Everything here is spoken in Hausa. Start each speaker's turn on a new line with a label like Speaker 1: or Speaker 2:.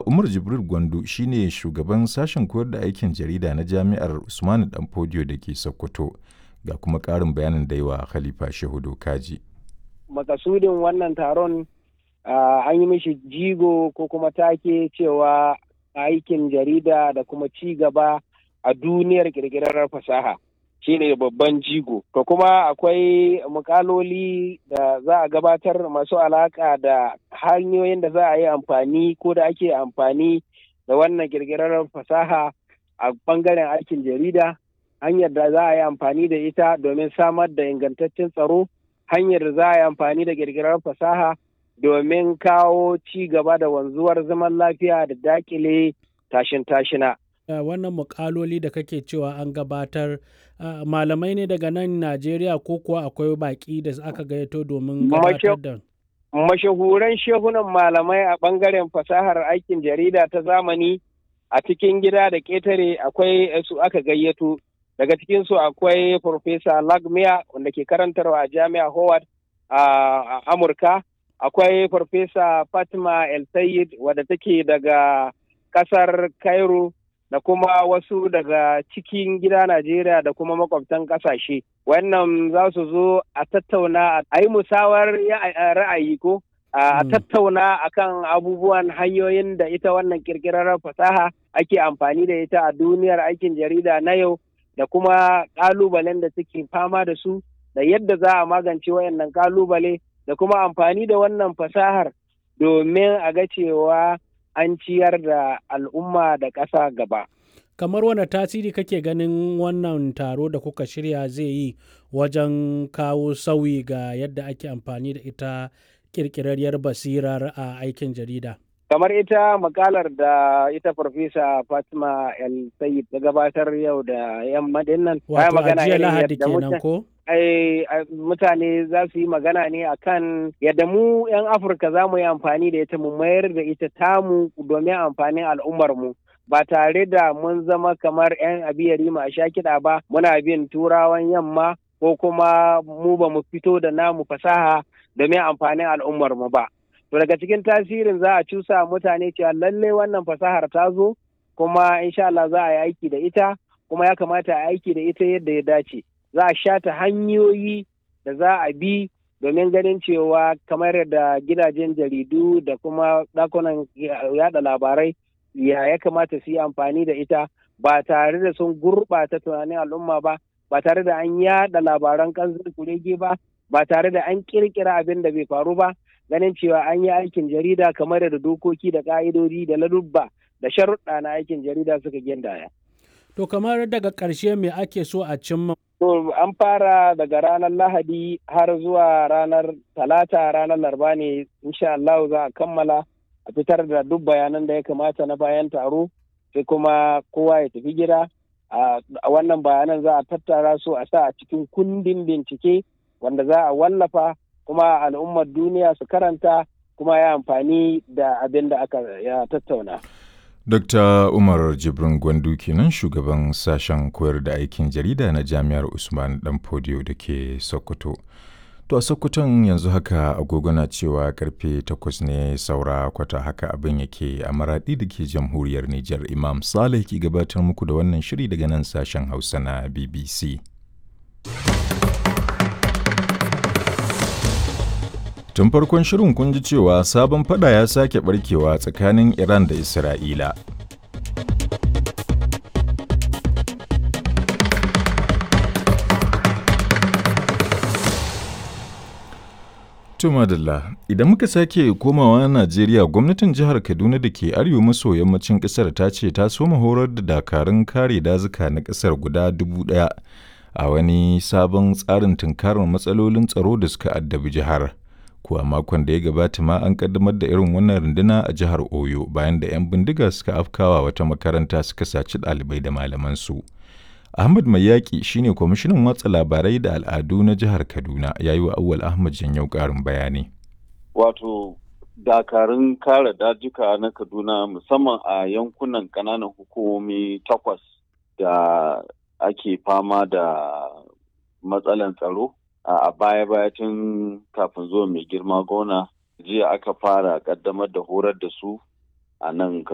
Speaker 1: Umar Jibril Gwandu shine shugaban sashen koyar da aikin jarida na Jami'ar Usmanu Danfodiyo da ke Sokoto. Ga kuma ƙarin bayanin da yawa Khalifa Shehu Dokaji.
Speaker 2: Makasudin wannan taron an yi mishi jigo ko kuma take cewa aikin jarida da kuma ci gaba a duniyar ƙirƙirar fasaha. shine babban jigo to kuma akwai mukaloli da za a gabatar masu alaka da hanyoyin da za a yi amfani ko da ake amfani da wannan kirkirar fasaha a bangaren aikin jarida hanyar da za a yi amfani da ita domin samar da ingantaccen tsaro hanyar da za a yi amfani da kirkirar fasaha domin kawo ci gaba da wanzuwar zaman lafiya da dakile tashin tashina
Speaker 3: Uh, wannan mukaloli da kake cewa an gabatar uh, malamai ne daga nan Najeriya ko kuwa akwai baki da aka gayyato domin gabatar da
Speaker 2: mashahuran shehunan malamai a bangaren fasahar aikin jarida ta zamani a cikin gida da ƙetare akwai su aka gayyato daga cikinsu akwai Profesa Lagmia wanda ke karantarwa a Jami'a Howard a Amurka akwai Farfesa Fatima El Sayed wadda take daga kasar Cairo da kuma wasu daga cikin gida Najeriya da kuma makwabtan kasashe. Wannan za su zo a tattauna a yi musawar ra'ayi ko a tattauna akan abubuwan hanyoyin da ita wannan kirkirar fasaha ake amfani da ita a duniyar aikin jarida na yau da kuma kalubalen da suke fama da su da yadda za a magance wayannan kalubale da kuma amfani da wannan fasahar domin a ga cewa an ciyar da al'umma da ƙasa gaba.
Speaker 3: Kamar wane tasiri kake ganin wannan taro da kuka shirya zai yi wajen kawo sauyi ga yadda ake amfani da ita ƙirƙirarriyar basirar a aikin jarida?
Speaker 2: Kamar ita makalar da ita Farfesa Fatima El Sayyid ta gabatar yau da yamma dinnan.
Speaker 3: Wato a jiya Lahadi kenan ko?
Speaker 2: mutane za su yi magana ne akan yadda mu 'yan afirka za mu yi amfani da ita mu mayar da ita tamu domin amfanin al'ummarmu ba tare da mun zama kamar 'yan abiyari ma sha kiɗa ba muna bin turawan yamma ko kuma mu ba mu fito da namu fasaha domin amfanin al'ummarmu ba to daga cikin tasirin za a cusa mutane cewa lallai wannan fasahar ta zo kuma insha Allah za a yi aiki da ita kuma ya kamata a aiki da ita yadda ya dace za a shata hanyoyi da za a bi domin ganin cewa kamar da gidajen jaridu da kuma ɗakunan yada labarai ya ya kamata su yi amfani da ita ba tare da sun gurɓata tunanin al'umma ba ba tare da an yada labaran kanzon kurege ba ba tare da an kirkira abin da bai faru ba ganin cewa an yi aikin jarida kamar da dokoki da ka'idodi da ladubba da sharuɗa na aikin jarida suka gindaya.
Speaker 3: To kamar daga ƙarshe me ake so a cimma?
Speaker 2: To an fara daga ranar Lahadi har zuwa ranar Talata ranar Larba ne insha Allah za a kammala a fitar da duk bayanan da ya kamata na bayan taro sai kuma kowa ya tafi gida a wannan bayanan za a tattara su a sa a cikin kundin bincike wanda za a wallafa kuma al'ummar duniya su karanta kuma ya amfani da abin da aka ya tattauna.
Speaker 1: Dr. Umar Jibrin Gwandu kenan shugaban sashen koyar da aikin jarida na Jami'ar Usman Danfodiyo da ke Sokoto. To a Sokoton yanzu haka agogo na cewa karfe takwas ne saura kwata haka abin yake a maraɗi da ke jamhuriyar Nijar Imam Saleh ke gabatar muku da wannan shiri daga nan sashen Hausa na BBC. Tun farkon shirin kun ji cewa sabon fada ya sake barkewa tsakanin Iran da Isra'ila. Tumadalla, idan muka sake komawa Najeriya gwamnatin jihar Kaduna da ke arewa maso yammacin ƙasar ta ce ta soma horar da dakarun kare dazuka na ƙasar guda dubu ɗaya a wani sabon tsarin tunkarar matsalolin tsaro da suka addabi jihar. kuwa makon da ya gabata ma an kaddamar da irin wannan runduna a jihar Oyo bayan da 'yan bindiga suka afkawa wata makaranta suka saci ɗalibai da malamansu. Ahmad Mayaki shine kwamishinan watsa labarai da al'adu na jihar Kaduna ya yi wa Awwal Ahmad Janyau ƙarin bayani.
Speaker 4: Wato dakarun kare dajuka na Kaduna musamman a yankunan ƙananan hukumomi takwas da ake fama da matsalan tsaro a baya-baya tun kafin zuwa mai girma gona jiya aka fara kaddamar da horar da su a nan